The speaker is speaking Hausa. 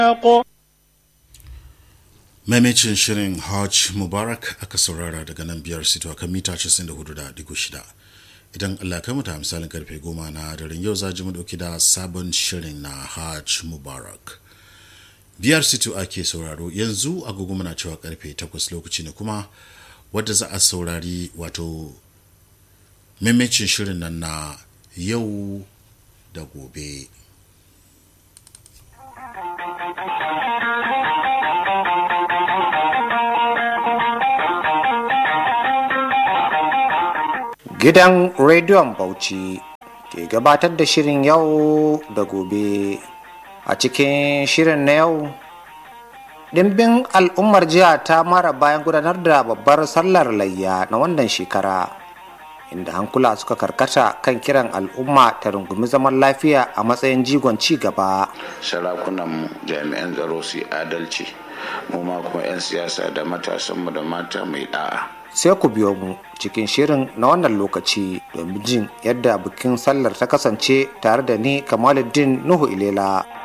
maimacin shirin hajj mubarak aka saurara daga nan biyar sito a kan mita 94.6 idan allah kai muta misalin karfe goma na daren yau za ji mu dauki da sabon shirin na hajj mubarak biyar sito ake sauraro yanzu agogo muna cewa karfe 8 lokaci ne kuma wadda za a saurari wato maimacin shirin nan na yau da gobe Gidan Rediyon Bauchi ke gabatar da shirin yau da gobe. A cikin shirin na yau, ɗimbin al'ummar jiha ta mara bayan gudanar da babbar sallar layya na wannan shekara, inda hankula suka karkata kan kiran al'umma ta rungumi zaman lafiya a matsayin jigon ci gaba. Sarakunan jami'an tsaro su yi adalci, mu ma kuma 'yan siyasa da matasanmu da mata mai da'a. sai ku biyo mu cikin shirin na wannan lokaci domin jin yadda bikin sallar ta kasance tare da ni kamaluddin nuhu ilela